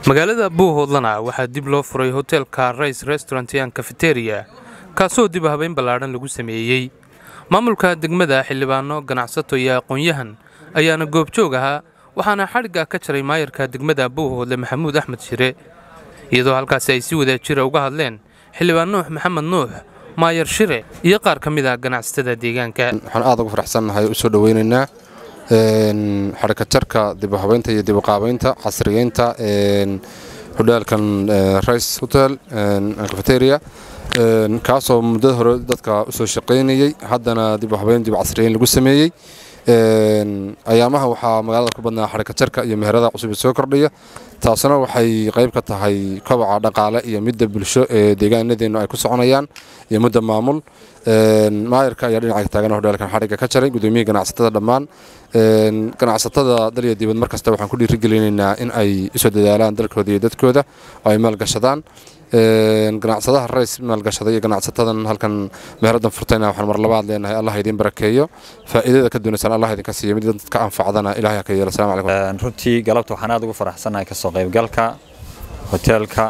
magaalada buuhoodlana waxaa dib loo furay hoteelka rays restaurant an cafeteria kaasoo dib habeyn ballaadhan lagu sameeyey maamulka degmada xildhibaano ganacsato iyo aqoon-yahan ayaana goobjoog ahaa waxaana xadhigga ka jaray maayarka degmada buuhoodle maxamuud axmed shire iyadoo halkaasi ay si wadaajira uga hadleen xildhibaan nuux maxamed nuux maayar shire iyo qaar ka mid a ganacsatada deegaanka waxaan aad ugu faraxsannahay u soo dhoweynaynaa xadhikajarka dibuhabeynta iyo dibuqaabeynta casriyeynta hodhaalkan rice hotel cafeteria kaasoo muddada hore dadka u soo shaqaynayey haddana dibuhabeyn dib casriyeyn lagu sameeyey ayaamaha waxaa magaalada ku badnaa xadhikajarka iyo meherada cusub soo kordhaya taasuna waxay qayb ka tahay kobaca dhaqaale iyo midda bulsho ee deegaanadeennu ay ku soconayaan iyo mudda maamul maayarka ayaa dhinaca taagan hodheelkan xadhigga ka jaray gudoomiyihii ganacsatada dhammaan ganacsatada daliya dibad mar kasta waxaan ku dhiirigelinaynaa in ay isoo dadaalaan dalkooda iyo dadkooda oo ay maalgashadaan ganacsadaha rays maalgashaday iyo ganacsatadan halkan meheraddan furtayna waxaan mar labaad leenahay allah idiin barakeeyo faa'iidada ka doonaysaan allah idinka siiyo mid dadka anfacdana ilahay ka yeelo assalamu calaykum runtii galabta waxaan aad ugu faraxsanahay ka soo qaybgalka hoteelka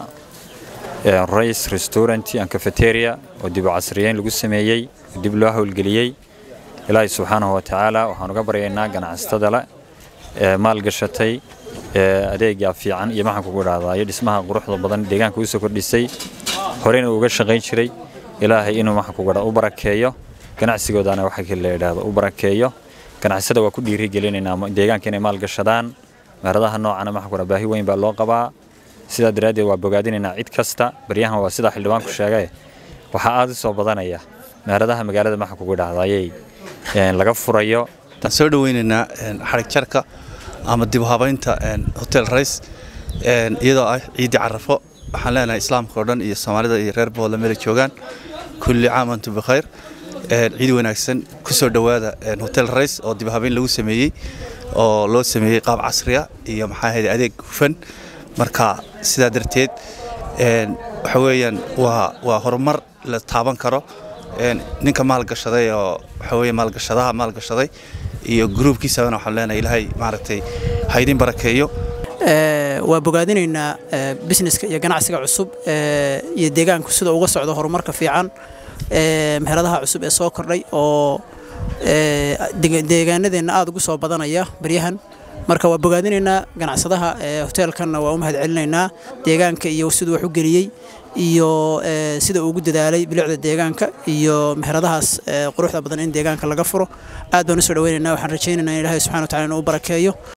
rays restaurant and cafeteria oo dib u casriyeyn lagu sameeyey dib loo howlgeliyey ilaahay subxaanahu wa tacaala waxaan uga baryaynaa ganacsatada le ee maalgashatay adeega fiican iyo maxaan kugu idhahdaa iyo dhismaha quruxda badan deegaanka u soo kordhisay horeyna uga shaqayn jiray ilaahay inuu maxaan kugu u barakeeyo ganacsigoodana waxa la yidhaahdo u barakeeyo ganacsada waa ku dhiirigelinaynaa deegaanka inay maalgashadaan meheradaha noocana maxaan kugu baahi weyn baa loo qabaa sidaa daraaddeed waa bogaadinaynaa cid kasta baryahan waa sidaa xildhibaanku sheegay waxaa aad u soo badanaya meheradaha magaalada maxaan kugu idhahdayay laga furayo soo dhaweynaynaa xarig jarka ama dib u habaynta hotel rays iyadoo ah ciidii carafo waxaan leenahay islaamka oo dhan iyo soomaalida iyo reer boodla meela joogaan kulli caam antum bikhayr ciid wanaagsan ku soo dhowaada hotel rays oo dib habayn lagu sameeyey oo loo sameeyey qaab casriya iyo maxaa ahayd adeeg hufan marka sidaa darteed waxa weeyaan waa waa horumar la taaban karo ninka maalgashaday oo waxa weeye maalgashadaha maalgashaday iyo gruubkiisabana waxaan leenahay ilaahay maaragtay ha idin barakeeyo waa bogaadinaynaa busineska iyo ganacsiga cusub iyo deegaanku sida uga socdo horumarka fiican meheradaha cusub ee soo kordhay oo deegaanadeenna aad ugu soo badanaya baryahan marka waa bogaadinaynaa ganacsadaha hoteelkanna waa u mahad celinaynaa deegaanka iyo siduu wax u geliyey iyo sida uu ugu dadaalay bilicda deegaanka iyo meheradahaas quruxda badan in deegaanka laga furo aad baan u soo dhaweynaynaa waxaan rajaynaynaa in ilaahay subxana wa tacala inuu u barakeeyo